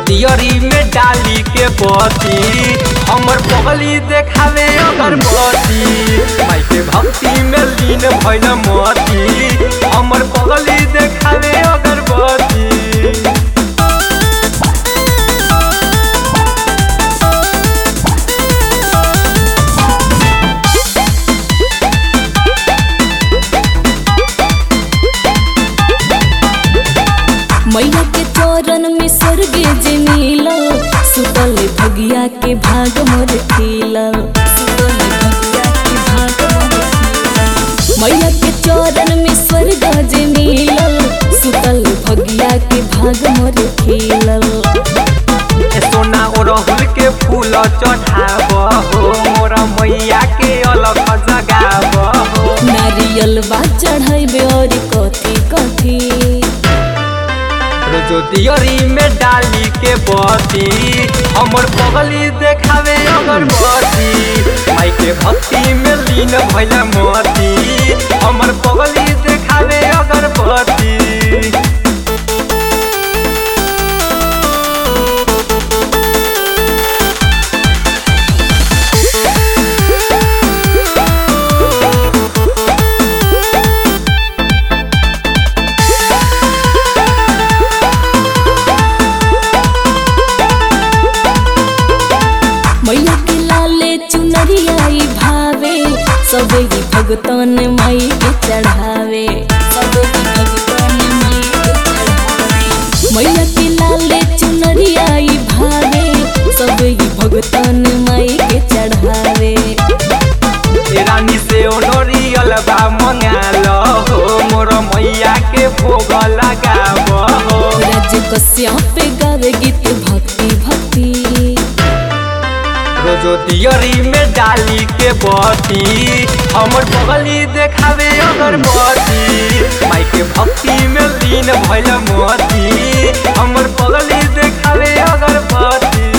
दियरी में डाली के बती हमर पगली देखावे अगरबत्ती माई के भक्ति में लीन भइल मती हमर पगली देखावे अगरबत्ती मैया के चरण में स्वर्ग जे मिलल सुतल भगिया के भाग मोर खिलल सुतल भगिया के भाग मोर खिलल मैया के चरण में स्वर्ग जे मिलल सुतल भगिया के भाग मोर खिलल ए सोना ओरहुल के फूल चढ़ाब हो मोरा मैया के अलग जगाब हो नारियल बा चढ़ैबे और कथी कथी रोजो दियरी में डाली के बती हमर पगली देखावे अगरबत्ती माई के भक्ति में लीन भइल मती हमर पगली देखावे अगरबत्ती मैया के लाले चुनरियाई भावे सबे ही भगतन माई के चढ़ावे सबे ही भगतन माई के चढ़ावे मैया के लाले चुनरियाई भावे सबे ही भगतन माई के चढ़ावे ए रानी से ओनोरियल बा मंगाल हो मोर मैया के भोग लगाब हो राज कश्यप गावे गीत भक्ति भक्ति रोजो दियरी में डाली के बती हमर पगली देखावे अगरबत्ती माई के भक्ति में लीन भइल मती हमर पगली देखावे अगरबत्ती